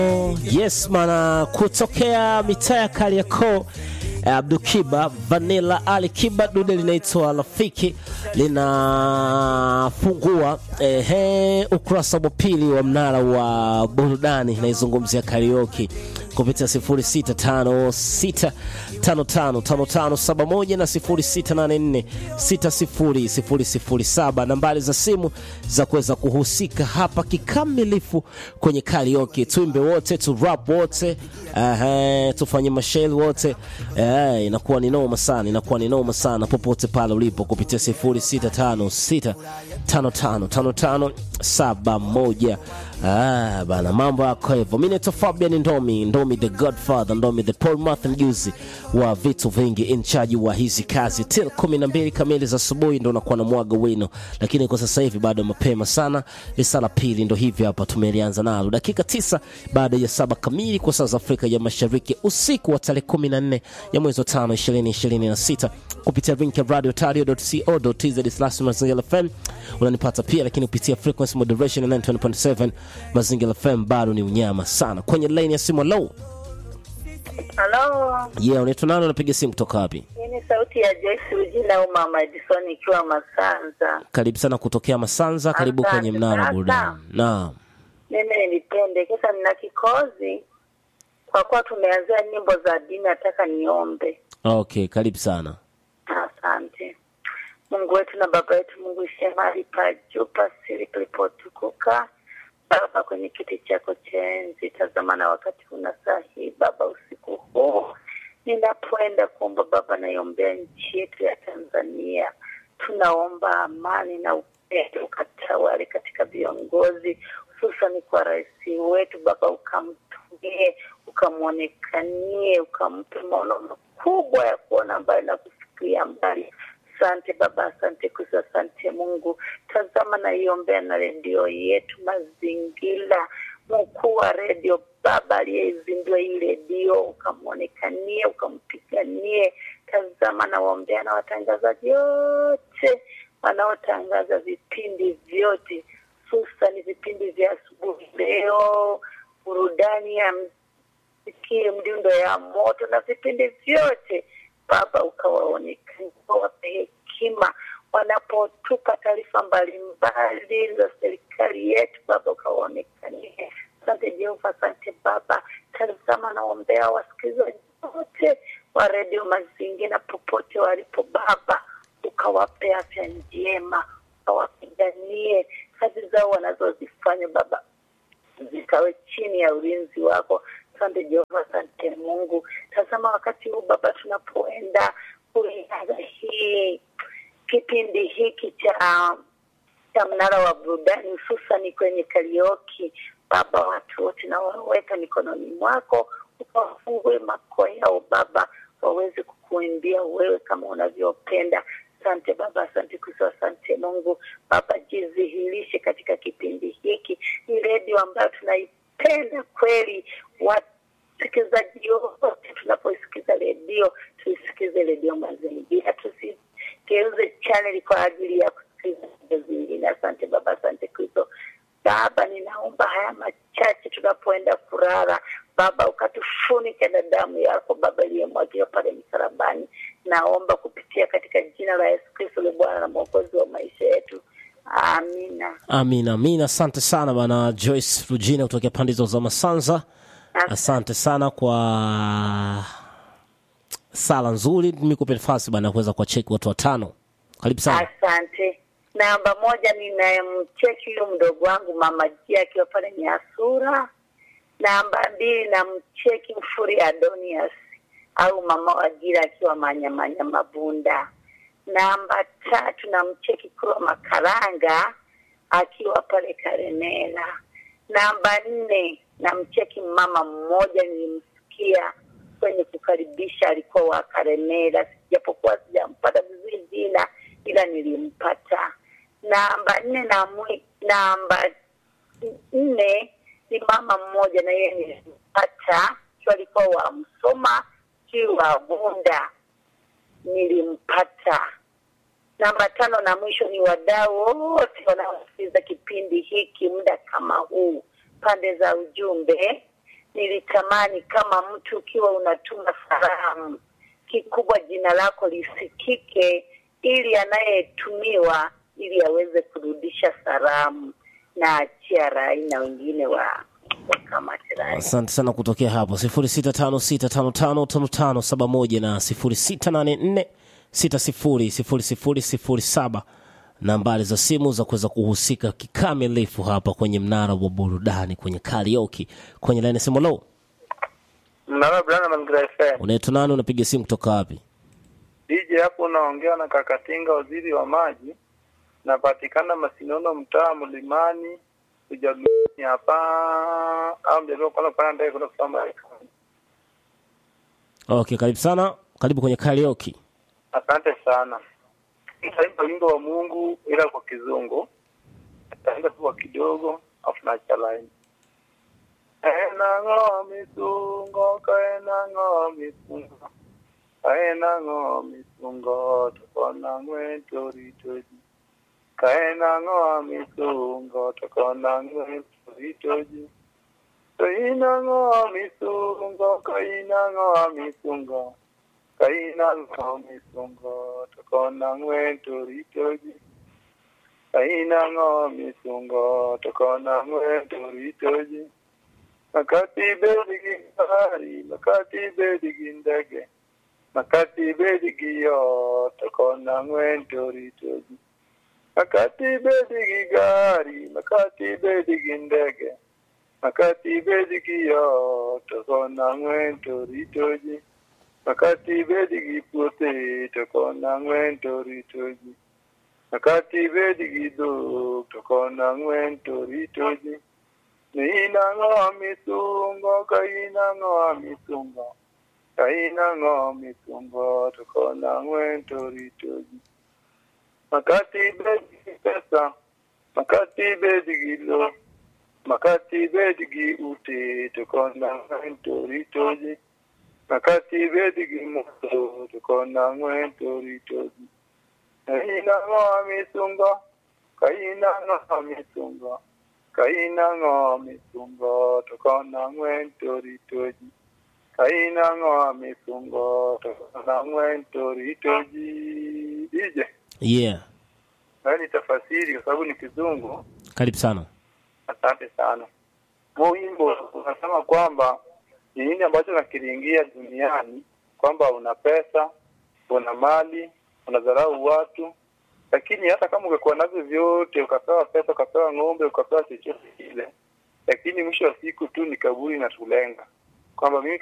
Yes mana, kutokea mitaa ya Kariakoo Abdukiba Vanilla Ali Kiba, dude linaitwa Rafiki linafungua ehe, ukurasa wa pili wa mnara wa burudani, inaizungumzia karaoke kupitia 0656555571 na 0684600007 nambari za simu za kuweza kuhusika hapa kikamilifu kwenye karaoke. Tuimbe wote, tu rap wote, uh, tufanye mashel wote uh, inakuwa ni noma sana, inakuwa ni noma sana popote pale ulipo kupitia 0656555571. Ah, bana mambo yako hivyo. Mimi naitwa Fabian Ndomi, Ndomi the Godfather, Ndomi the Paul Martha mjuzi wa vitu vingi, in charge wa hizi kazi till 12 kamili za asubuhi ndo nakuwa na mwaga wino, lakini kwa sasa hivi bado mapema sana. Risala pili ndo hivi hapa tumelianza nalo, dakika tisa baada ya saba kamili kwa saa za Afrika ya Mashariki, usiku wa tarehe 14 ya mwezi wa 5 2026 kupitia link ya radio.co.tz Mazingira FM unanipata pia, lakini kupitia frequency moderation ya 9.7 Mazingira FM bado ni unyama sana. Kwenye line ya simu, low Halo, yeah, unaitwa nani? Unapiga simu kutoka wapi? hii ni sauti ya Joyce Rujina au Mama Edison ikiwa Masanza. Karibu sana kutokea Masanza, karibu Asante kwenye mnara wa sana. burudani. Naam, Mimi nilipendekeza, nina kikozi kwa kuwa tumeanzia nyimbo za dini, nataka niombe. okay, karibu sana. Asante Mungu wetu na Baba yetu, Mungu ishe mahali pa juu pasiri palipotukuka. Baba, kwenye kiti chako cha enzi, tazama na wakati una sahihi Baba, usiku huu ninapoenda kuomba Baba, naiombea nchi yetu ya Tanzania. Tunaomba amani na upendo ukatawale katika viongozi, hususani kwa rais wetu Baba, ukamtumie ukamwonekanie, ukampe maono makubwa ya kuona mbali na kufikiria mbali. Asante Baba, asante Kristo, asante Mungu. Tazama naiombea na redio yetu Mazingira, mkuu wa redio Baba aliyeizindua hii redio, ukamwonekanie, ukampiganie. Tazama nawaombea na watangazaji wote wanaotangaza vipindi vyote, hususani vipindi vya asubuhi leo, burudani ya mziki, mdundo ya moto na vipindi vyote Baba ukawaonekania, ukawape hekima wanapotupa taarifa mbalimbali za serikali yetu. Baba ukawaonekanie. Asante Jehova, asante Baba. Tazama naombea wasikilizaji wote wa redio Mazingira popote walipo Baba, ukawape afya njema, ukawapiganie kazi zao wanazozifanya Baba zikawe chini ya ulinzi wako. Asante Jehova, asante Mungu. Tazama wakati huu Baba, tunapoenda kuianza hii kipindi hiki cha cha mnara wa burudani, hususani kwenye karioki Baba, watu wote nawaweka mikononi mwako, ukawafungue mako yao Baba, waweze kukuimbia wewe kama unavyopenda. Asante Baba, asante Kristo, asante Mungu. Baba, jidhihirishe katika kipindi hiki, ni redio ambayo tunaipenda kweli. Wasikilizaji wote tunapoisikiza redio, tuisikize redio Mazingira, tusigeuze chaneli kwa ajili ya kusikiliza redio zingine. Asante Baba, asante Kristo. Baba, ninaomba haya machache tunapoenda kulala, Baba ukatufunike na damu yako Baba iliyomwagiwa pale msalabani. Naomba kupitia katika jina la Yesu Kristo le Bwana na Mwokozi wa maisha yetu, amina. Amina, amina. Asante sana bana Joyce Rugina kutokea pande hizo za Masanza. Asante sana kwa sala nzuri. Nikupe nafasi bana kuweza kuwacheki watu watano. Karibu sana. Asante. Namba moja ninayemcheki huyo mdogo wangu mama Jia akiwa pale Nyasura. Namba mbili namcheki Mfuri Adonias au mama Wajira akiwa Manyamanya Mabunda. Namba tatu namcheki Kuro Makaranga akiwa pale Karemera. Namba nne namcheki mama mmoja nilimsikia kwenye kukaribisha, alikuwa wa Karemera, japokuwa sijampata vizuri jina, ila nilimpata. Namba nne na mwi, namba nne ni mama mmoja na yeye nilimpata, sio alikuwa wa Msoma, si wa Bunda, nilimpata. Namba tano na mwisho ni wadau wote wanaosikiliza kipindi hiki muda kama huu, pande za ujumbe nilitamani kama mtu ukiwa unatuma salamu, kikubwa jina lako lisikike, ili anayetumiwa ili aweze kurudisha salamu na achia rai na wengine wa wakamate rai. Asante sana kutokea hapo 0656555571 na 0684600007 nambari za simu za kuweza kuhusika kikamilifu hapa kwenye mnara wa burudani kwenye karaoke kwenye laini simu low Mnara Brana Mazingira FM. unaitwa nani unapiga simu kutoka wapi DJ hapo unaongea na Kakatinga, waziri wa maji. Napatikana Masinono, mtaa Mlimani, Ujaluoni hapa au mjadala kwanza kupanda ndege kwenda kusoma Marekani. okay karibu sana karibu kwenye karaoke Asante sana. Nitaimba wimbo wa Mungu ila kwa kizungu. Nitaimba tu kwa kidogo afu naacha line. Enang'o misungo kaenang'o misungo kaenang'o misungo tokona ng'wentoritoji kaenang'o misungo tokona ng'wentoritoji kainang'o misungo kainang'o misungo kainang'o misungo tokona ng'wentoritoji kainang'o misungo tokona ng'wentoritoji makati bedi gi gari makati bedi gi ndege makati bedi gi yot to kona ng'wen to ritoji makati bedi gi gari makati bedi gi ndege makati bedi gi yot to kona ng'wen to ritoji makati bedi gi puothe to kona ng'wen to ritoji makati bedi gi dhok to kona ng'wen to ritoji Kainang'o misungo, kainang'o misungo, kainang'o misungo, tokona ng'wen toritoji. Makati bedi gi pesa, makati bedi gi lo, makati bedi gi ute, tokona ng'wen toritoji. Makati bedi gi moto, tokona ng'wen toritoji. Kainang'o misungo, kainang'o misungo, kainang'o misungo tokona ng'wen toritoji kainang'o misungo tokona ng'wen toritoji ije yeah nayo ni tafasiri kwa sababu ni kizungu karibu sana asante sana huu wimbo unasema kwamba ni nini ambacho nakiringia duniani kwamba una pesa una mali unadharau watu lakini hata kama ungekuwa navyo vyote ukapewa pesa ukapewa ng'ombe ukapewa chochote kile lakini mwisho wa siku tu ni kaburi inatulenga kwamba mimi